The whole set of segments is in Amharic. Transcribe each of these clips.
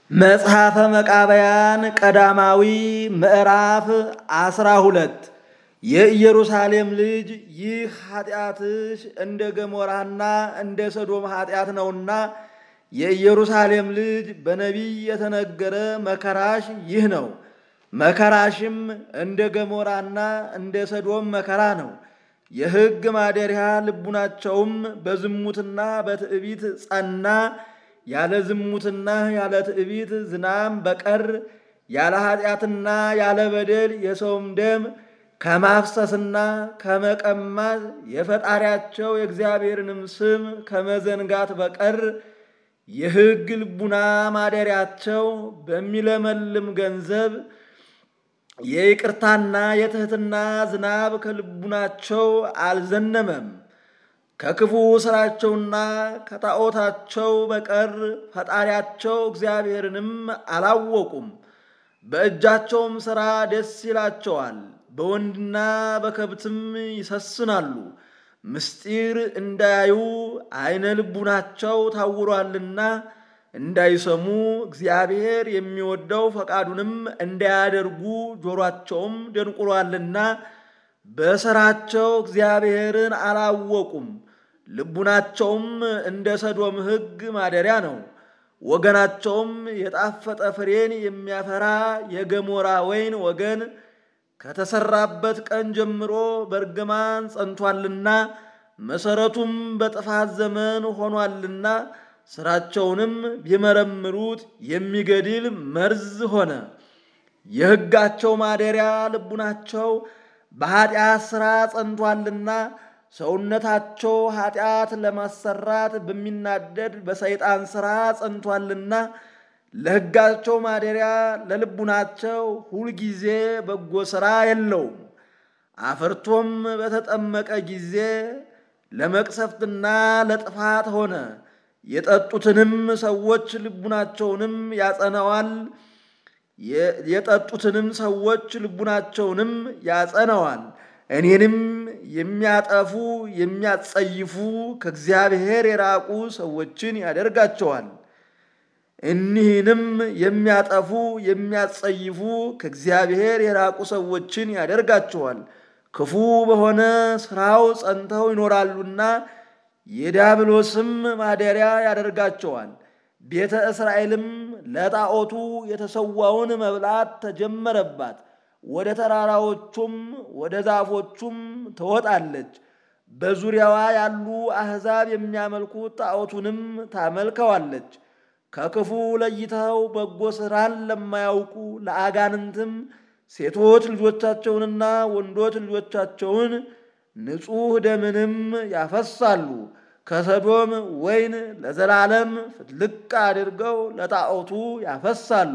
መጽሐፈ መቃብያን ቀዳማዊ ምዕራፍ አስራ ሁለት የኢየሩሳሌም ልጅ ይህ ኃጢአትሽ እንደ ገሞራና እንደ ሰዶም ኃጢአት ነውና የኢየሩሳሌም ልጅ በነቢይ የተነገረ መከራሽ ይህ ነው። መከራሽም እንደ ገሞራና እንደ ሰዶም መከራ ነው። የሕግ ማደሪያ ልቡናቸውም በዝሙትና በትዕቢት ጸና። ያለ ዝሙትና ያለ ትዕቢት ዝናም በቀር ያለ ኃጢአትና ያለ በደል የሰውም ደም ከማፍሰስና ከመቀማት የፈጣሪያቸው የእግዚአብሔርንም ስም ከመዘንጋት በቀር የሕግ ልቡና ማደሪያቸው በሚለመልም ገንዘብ የይቅርታና የትሕትና ዝናብ ከልቡናቸው አልዘነመም። ከክፉ ሥራቸውና ከጣዖታቸው በቀር ፈጣሪያቸው እግዚአብሔርንም አላወቁም። በእጃቸውም ሥራ ደስ ይላቸዋል፣ በወንድና በከብትም ይሰስናሉ። ምስጢር እንዳያዩ ዐይነ ልቡናቸው ታውሯልና እንዳይሰሙ እግዚአብሔር የሚወደው ፈቃዱንም እንዳያደርጉ ጆሮአቸውም ደንቁሯልና በሥራቸው እግዚአብሔርን አላወቁም። ልቡናቸውም እንደ ሰዶም ሕግ ማደሪያ ነው። ወገናቸውም የጣፈጠ ፍሬን የሚያፈራ የገሞራ ወይን ወገን ከተሰራበት ቀን ጀምሮ በእርግማን ጸንቷልና መሠረቱም በጥፋት ዘመን ሆኗልና ሥራቸውንም ቢመረምሩት የሚገድል መርዝ ሆነ። የሕጋቸው ማደሪያ ልቡናቸው በኀጢአት ሥራ ጸንቷልና ሰውነታቸው ኀጢአት ለማሰራት በሚናደድ በሰይጣን ሥራ ጸንቷልና ለሕጋቸው ማደሪያ ለልቡናቸው ሁልጊዜ በጎ ሥራ የለውም። አፍርቶም በተጠመቀ ጊዜ ለመቅሰፍትና ለጥፋት ሆነ። የጠጡትንም ሰዎች ልቡናቸውንም ያጸነዋል የጠጡትንም ሰዎች ልቡናቸውንም ያጸነዋል። እኔንም የሚያጠፉ የሚያጸይፉ ከእግዚአብሔር የራቁ ሰዎችን ያደርጋቸዋል። እኒህንም የሚያጠፉ የሚያጸይፉ ከእግዚአብሔር የራቁ ሰዎችን ያደርጋቸዋል። ክፉ በሆነ ሥራው ጸንተው ይኖራሉና የዲያብሎስም ማደሪያ ያደርጋቸዋል። ቤተ እስራኤልም ለጣዖቱ የተሰዋውን መብላት ተጀመረባት። ወደ ተራራዎቹም ወደ ዛፎቹም ትወጣለች። በዙሪያዋ ያሉ አሕዛብ የሚያመልኩት ጣዖቱንም ታመልከዋለች። ከክፉ ለይተው በጎ ሥራን ለማያውቁ ለአጋንንትም ሴቶች ልጆቻቸውንና ወንዶች ልጆቻቸውን ንጹሕ ደምንም ያፈሳሉ። ከሰዶም ወይን ለዘላለም ፍልቅ አድርገው ለጣዖቱ ያፈሳሉ።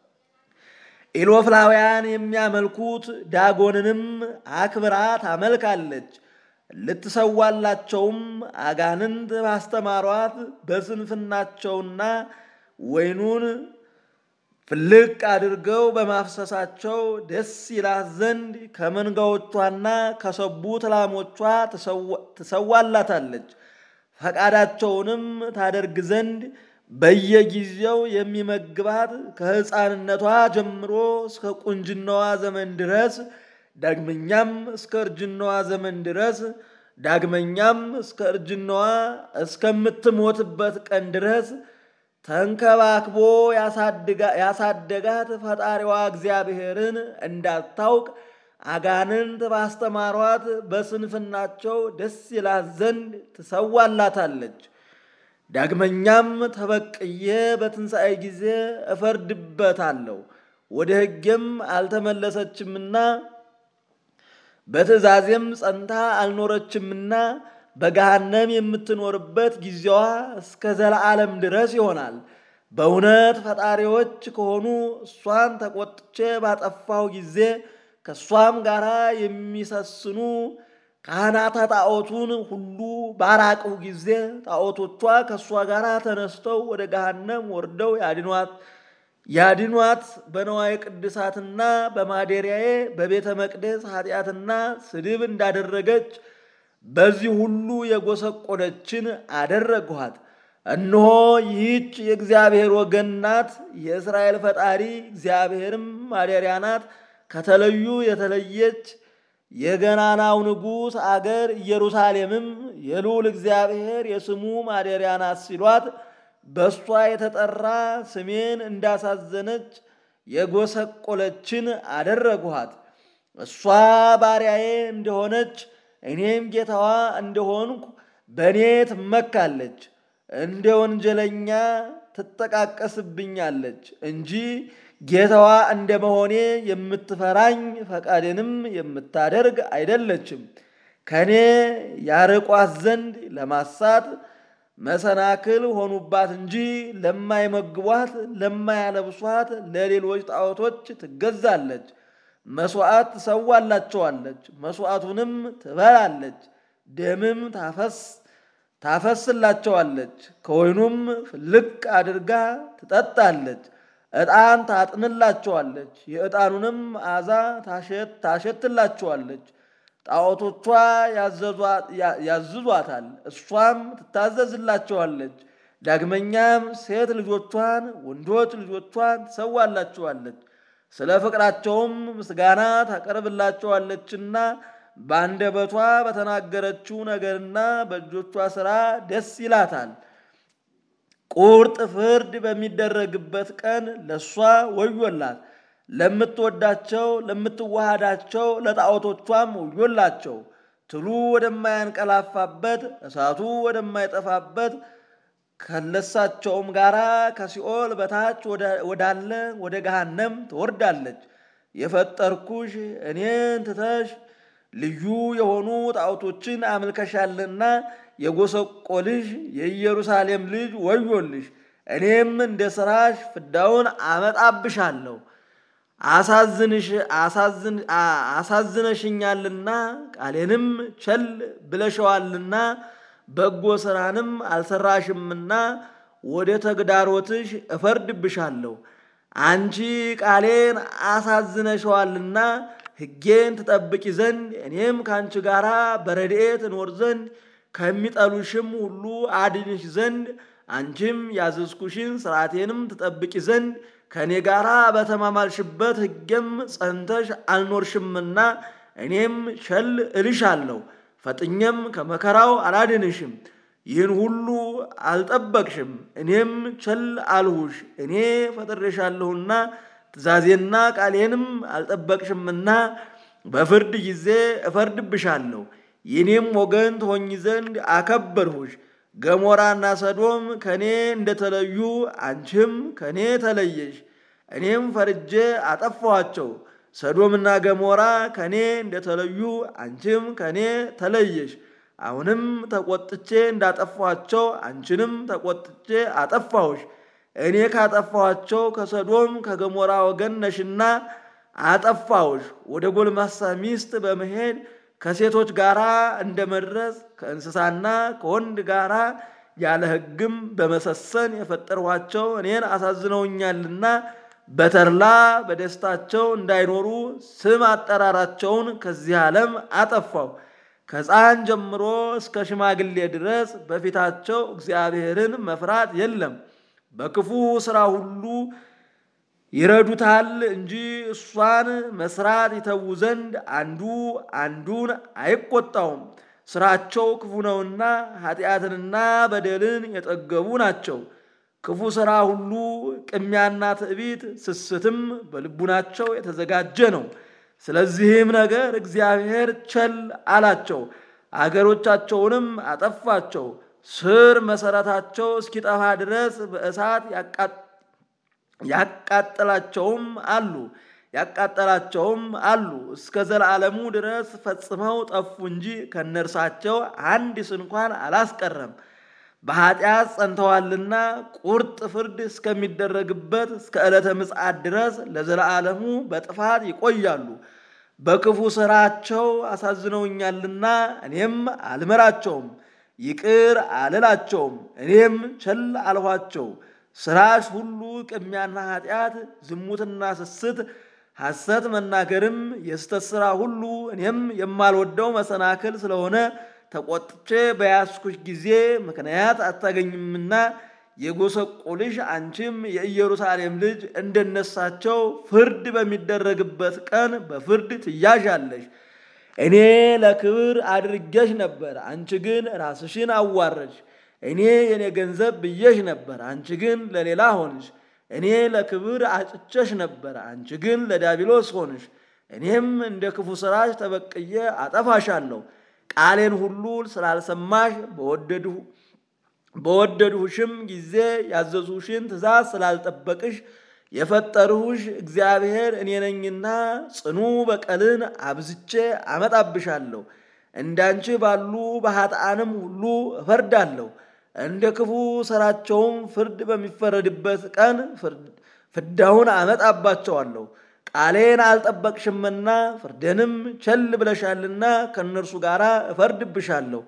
ኢሎፍላውያን የሚያመልኩት ዳጎንንም አክብራ ታመልካለች። ልትሰዋላቸውም አጋንንት ባስተማሯት በስንፍናቸውና ወይኑን ፍልቅ አድርገው በማፍሰሳቸው ደስ ይላት ዘንድ ከመንጋዎቿና ከሰቡት ላሞቿ ትሰዋላታለች። ፈቃዳቸውንም ታደርግ ዘንድ በየጊዜው የሚመግባት ከሕፃንነቷ ጀምሮ እስከ ቁንጅናዋ ዘመን ድረስ ዳግመኛም እስከ እርጅናዋ ዘመን ድረስ ዳግመኛም እስከ እርጅናዋ እስከምትሞትበት ቀን ድረስ ተንከባክቦ ያሳደጋት ፈጣሪዋ እግዚአብሔርን እንዳታውቅ አጋንንት ባስተማሯት በስንፍናቸው ደስ ይላት ዘንድ ትሰዋላታለች። ዳግመኛም ተበቅዬ በትንሣኤ ጊዜ እፈርድበታለሁ፣ ወደ ሕጌም አልተመለሰችምና በትእዛዜም ጸንታ አልኖረችምና በገሃነም የምትኖርበት ጊዜዋ እስከ ዘለዓለም ድረስ ይሆናል። በእውነት ፈጣሪዎች ከሆኑ እሷን ተቆጥቼ ባጠፋው ጊዜ ከእሷም ጋር የሚሰስኑ ካህናተ ጣዖቱን ሁሉ ባራቁ ጊዜ ጣዖቶቿ ከእሷ ጋር ተነስተው ወደ ገሃነም ወርደው ያድኗት ያድኗት በነዋየ ቅድሳትና በማደሪያዬ በቤተ መቅደስ ኃጢአትና ስድብ እንዳደረገች በዚህ ሁሉ የጎሰቆለችን አደረግኋት። እነሆ ይህች የእግዚአብሔር ወገን ናት፣ የእስራኤል ፈጣሪ እግዚአብሔርም ማደሪያ ናት። ከተለዩ የተለየች የገናናው ንጉሥ አገር ኢየሩሳሌምም የልዑል እግዚአብሔር የስሙ ማደሪያ ናት ሲሏት በእሷ የተጠራ ስሜን እንዳሳዘነች የጎሰቆለችን አደረግኋት። እሷ ባሪያዬ እንደሆነች እኔም ጌታዋ እንደሆንኩ በእኔ ትመካለች። እንደ ወንጀለኛ ትጠቃቀስብኛለች እንጂ ጌታዋ እንደ መሆኔ የምትፈራኝ ፈቃዴንም የምታደርግ አይደለችም። ከእኔ ያርቋት ዘንድ ለማሳት መሰናክል ሆኑባት እንጂ ለማይመግቧት ለማያለብሷት ለሌሎች ጣዖቶች ትገዛለች። መሥዋዕት ትሰዋላቸዋለች፣ መሥዋዕቱንም ትበላለች። ደምም ታፈስ ታፈስላቸዋለች፣ ከወይኑም ፍልቅ አድርጋ ትጠጣለች። ዕጣን ታጥንላቸዋለች፣ የዕጣኑንም መዓዛ ታሸትላቸዋለች። ጣዖቶቿ ያዝዟታል፣ እሷም ትታዘዝላቸዋለች። ዳግመኛም ሴት ልጆቿን ወንዶች ልጆቿን ትሰዋላቸዋለች። ስለ ፍቅራቸውም ምስጋና ታቀርብላቸዋለችና በአንደበቷ በተናገረችው ነገርና በእጆቿ ሥራ ደስ ይላታል። ቁርጥ ፍርድ በሚደረግበት ቀን ለእሷ ወዮላት። ለምትወዳቸው ለምትዋሃዳቸው ለጣዖቶቿም ወዮላቸው። ትሉ ወደማያንቀላፋበት እሳቱ ወደማይጠፋበት ከለሳቸውም ጋራ ከሲኦል በታች ወዳለ ወደ ገሃነም ትወርዳለች። የፈጠርኩሽ እኔን ትተሽ ልዩ የሆኑ ጣዖቶችን አምልከሻልና የጎሰቆልሽ የኢየሩሳሌም ልጅ ወዮልሽ። እኔም እንደ ሥራሽ ፍዳውን አመጣብሻለሁ። አሳዝነሽኛልና ቃሌንም ቸል ብለሸዋልና በጎ ሥራንም አልሰራሽምና ወደ ተግዳሮትሽ እፈርድብሻለሁ። አንቺ ቃሌን አሳዝነሸዋልና ሕጌን ትጠብቂ ዘንድ እኔም ከአንቺ ጋር በረድኤት እኖር ዘንድ ከሚጠሉሽም ሁሉ አድንሽ ዘንድ አንቺም ያዘዝኩሽን ሥርዓቴንም ትጠብቂ ዘንድ ከእኔ ጋር በተማማልሽበት ሕጌም ጸንተሽ አልኖርሽምና እኔም ቸል እልሻለሁ። ፈጥኜም ከመከራው አላድንሽም። ይህን ሁሉ አልጠበቅሽም፣ እኔም ቸል አልሁሽ። እኔ ፈጥሬሻለሁና ትእዛዜና ቃሌንም አልጠበቅሽምና በፍርድ ጊዜ እፈርድብሻለሁ። የኔም ወገን ትሆኝ ዘንድ አከበርሁሽ። ገሞራና ሰዶም ከእኔ እንደተለዩ አንቺም ከእኔ ተለየሽ። እኔም ፈርጄ አጠፋኋቸው። ሰዶምና ገሞራ ከእኔ እንደተለዩ አንቺም ከእኔ ተለየሽ። አሁንም ተቆጥቼ እንዳጠፋኋቸው አንቺንም ተቆጥቼ አጠፋሁሽ። እኔ ካጠፋኋቸው ከሰዶም ከገሞራ ወገን ነሽና አጠፋሁሽ። ወደ ጎልማሳ ሚስት በመሄድ ከሴቶች ጋር እንደ መድረስ ከእንስሳና ከወንድ ጋር ያለ ሕግም በመሰሰን የፈጠርኋቸው እኔን አሳዝነውኛልና በተድላ በደስታቸው እንዳይኖሩ ስም አጠራራቸውን ከዚህ ዓለም አጠፋው። ከሕፃን ጀምሮ እስከ ሽማግሌ ድረስ በፊታቸው እግዚአብሔርን መፍራት የለም። በክፉ ሥራ ሁሉ ይረዱታል እንጂ እሷን መስራት ይተዉ ዘንድ አንዱ አንዱን አይቆጣውም። ስራቸው ክፉ ነውና ኃጢአትንና በደልን የጠገቡ ናቸው። ክፉ ሥራ ሁሉ ቅሚያና ትዕቢት፣ ስስትም በልቡናቸው የተዘጋጀ ነው። ስለዚህም ነገር እግዚአብሔር ቸል አላቸው፣ አገሮቻቸውንም አጠፋቸው። ስር መሰረታቸው እስኪጠፋ ድረስ በእሳት ያቃጠላቸውም አሉ ያቃጠላቸውም አሉ። እስከ ዘላለሙ ድረስ ፈጽመው ጠፉ እንጂ ከነርሳቸው አንድ ስንኳን አላስቀረም። በኃጢአት ጸንተዋልና ቁርጥ ፍርድ እስከሚደረግበት እስከ ዕለተ ምጽአት ድረስ ለዘላለሙ በጥፋት ይቆያሉ። በክፉ ሥራቸው አሳዝነውኛልና እኔም አልምራቸውም፣ ይቅር አልላቸውም፣ እኔም ቸል አልኋቸው። ስራሽ ሁሉ ቅሚያና ኃጢአት፣ ዝሙትና ስስት፣ ሐሰት መናገርም የስተት ሥራ ሁሉ እኔም የማልወደው መሰናክል ስለሆነ ተቆጥቼ በያዝኩሽ ጊዜ ምክንያት አታገኝምና የጎሰቆልሽ አንቺም የኢየሩሳሌም ልጅ እንደነሳቸው ፍርድ በሚደረግበት ቀን በፍርድ ትያዣለሽ። እኔ ለክብር አድርጌሽ ነበር፣ አንቺ ግን ራስሽን አዋረድሽ። እኔ የኔ ገንዘብ ብዬሽ ነበር፣ አንቺ ግን ለሌላ ሆንሽ። እኔ ለክብር አጭቸሽ ነበር፣ አንቺ ግን ለዳቢሎስ ሆንሽ። እኔም እንደ ክፉ ሥራሽ ተበቅዬ አጠፋሻለሁ። ቃሌን ሁሉ ስላልሰማሽ በወደድሁ በወደድሁሽም ጊዜ ያዘዙሽን ትእዛዝ ስላልጠበቅሽ የፈጠርሁሽ እግዚአብሔር እኔ ነኝና ጽኑ በቀልን አብዝቼ አመጣብሻለሁ። እንዳንቺ ባሉ በኃጥአንም ሁሉ እፈርዳለሁ። እንደ ክፉ ሥራቸውም ፍርድ በሚፈረድበት ቀን ፍዳውን አመጣባቸዋለሁ። ቃሌን አልጠበቅሽምና ፍርዴንም ቸል ብለሻልና ከእነርሱ ጋር እፈርድብሻለሁ።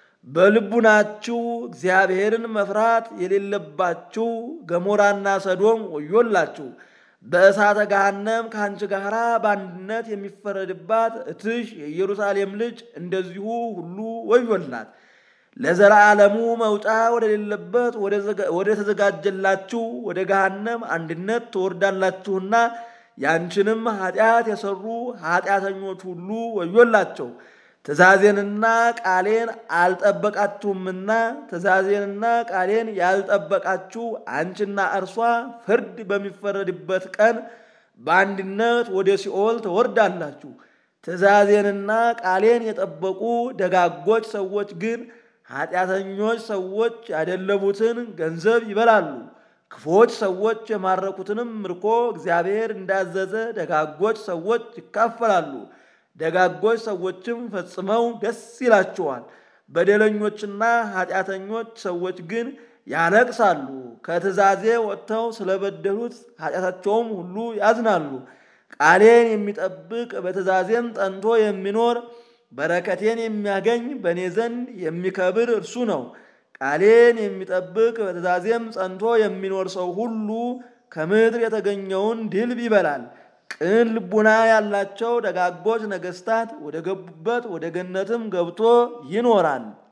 በልቡናችሁ እግዚአብሔርን መፍራት የሌለባችሁ ገሞራና ሰዶም ወዮላችሁ። በእሳተ ገሃነም ከአንቺ ጋር በአንድነት የሚፈረድባት እትሽ የኢየሩሳሌም ልጅ እንደዚሁ ሁሉ ወዮላት። ለዘላለሙ መውጫ ወደሌለበት ወደ ተዘጋጀላችሁ ወደ ገሃነም አንድነት ትወርዳላችሁና ያንቺንም ኃጢአት የሰሩ ኃጢአተኞች ሁሉ ወዮላቸው። ትእዛዜንና ቃሌን አልጠበቃችሁምና ትእዛዜንና ቃሌን ያልጠበቃችሁ አንቺና እርሷ ፍርድ በሚፈረድበት ቀን በአንድነት ወደ ሲኦል ትወርዳላችሁ። ትእዛዜንና ቃሌን የጠበቁ ደጋጎች ሰዎች ግን ኃጢአተኞች ሰዎች ያደለቡትን ገንዘብ ይበላሉ። ክፎች ሰዎች የማረኩትንም ምርኮ እግዚአብሔር እንዳዘዘ ደጋጎች ሰዎች ይካፈላሉ። ደጋጎች ሰዎችም ፈጽመው ደስ ይላቸዋል። በደለኞችና ኃጢአተኞች ሰዎች ግን ያለቅሳሉ። ከትእዛዜ ወጥተው ስለበደሉት ኃጢአታቸውም ሁሉ ያዝናሉ። ቃሌን የሚጠብቅ በትእዛዜም ጠንቶ የሚኖር በረከቴን የሚያገኝ በእኔ ዘንድ የሚከብር እርሱ ነው። ቃሌን የሚጠብቅ በትእዛዜም ጸንቶ የሚኖር ሰው ሁሉ ከምድር የተገኘውን ድልብ ይበላል። ቅን ልቡና ያላቸው ደጋጎች ነገሥታት ወደ ገቡበት ወደ ገነትም ገብቶ ይኖራል።